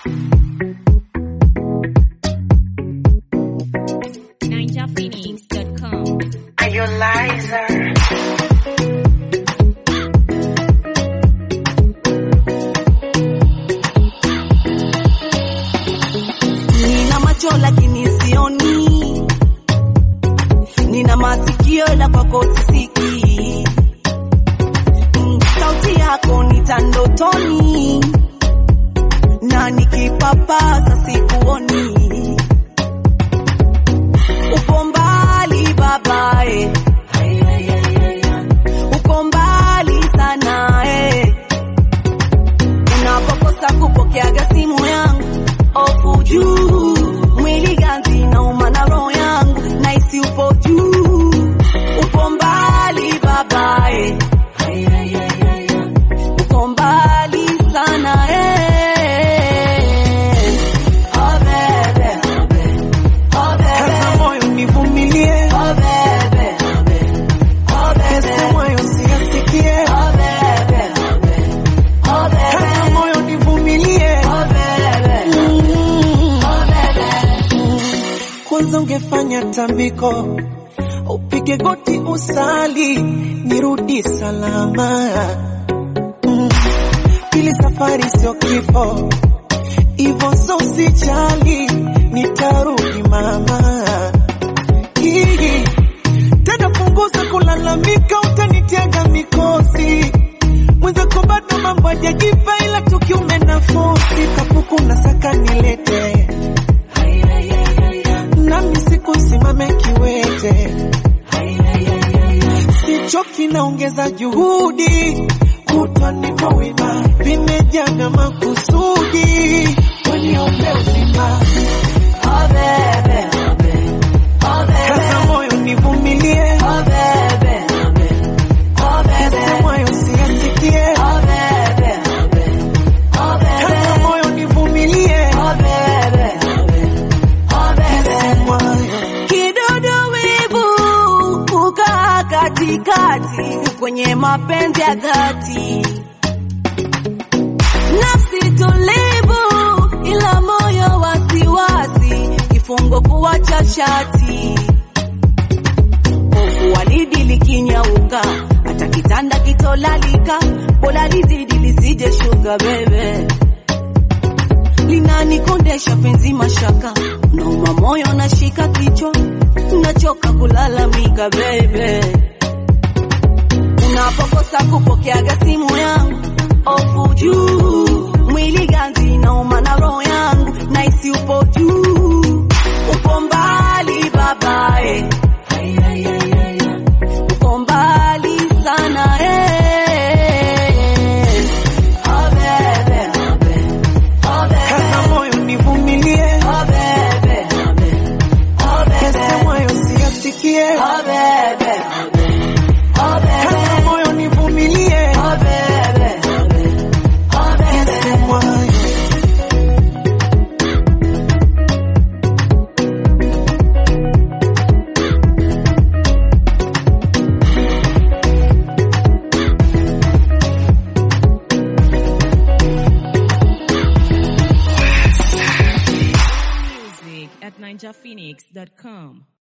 NinjaPhoenix.com. Are you liar? Nina macho lakini sioni, nina masikio la kwako sisikii. Mm, Sauti yako nita ndotoni, na nikipapasa sikuoni. Uko mbali babae, uko mbali sana eh. Unapokosa kupokeaga simu yangu ofu juu, mwili ganzi na umana roho yangu naisi upo juu, upo mbali babae, uko mbali sana eh. Oh bebe, oh bebe, Kaza moyo nivumilie, oh bebe, oh bebe, pesa moyo siyasikie. oh bebe, oh bebe, Kaza moyo nivumilie, oh bebe, oh bebe. kwanza ungefanya tambiko, upige goti usali, nirudi salama. Mm. Pili safari sio kifo, ivo so usijali, nitarudi mama. Hii tena punguza kulalamika, utanitiaga mikosi mwenzako bado mambo hajajipa, ila tukiume nafosi kapuku na saka nilete nami sikusimame kiwete, sichoki naongeza juhudi, kutwa niko wima, vimejaga makusudi, waniombe uzima, Oh bebe, oh bebe, kaza moyo nivumilie, oh bebe, oh bebe, yase moyo siyasikie, oh bebe, oh kaza bebe, moyo nivumilie, oh bebe, oh yase bebe. moyo Kidudu wivu kukaa katikati kwenye mapenzi ya dhati, nafsi tulivu ila moyo wasiwasi, kifungo kuwacha shati, hofu walidi likinyauka, hata kitanda kitolalika, bora lizidi lisije shuka bebe linanikondesha penzi mashaka, nauma moyo nashika kichwa, nachoka kulalamika bebe, unapokosa kupokeaga simu yangu ofu juu, mwili ganzi nauma na roho yangu naisi upo juu, upo mbali babae, uko mbali sana eh. Oh bebe, oh bebe. kaza moyo nivumilie, Oh bebe, oh yase bebe, moyo siyasikie, oh bebe, oh kaza bebe, moyo nivumilie, oh bebe, oh yase bebe. moyo Music at NinjaPhoenix.com.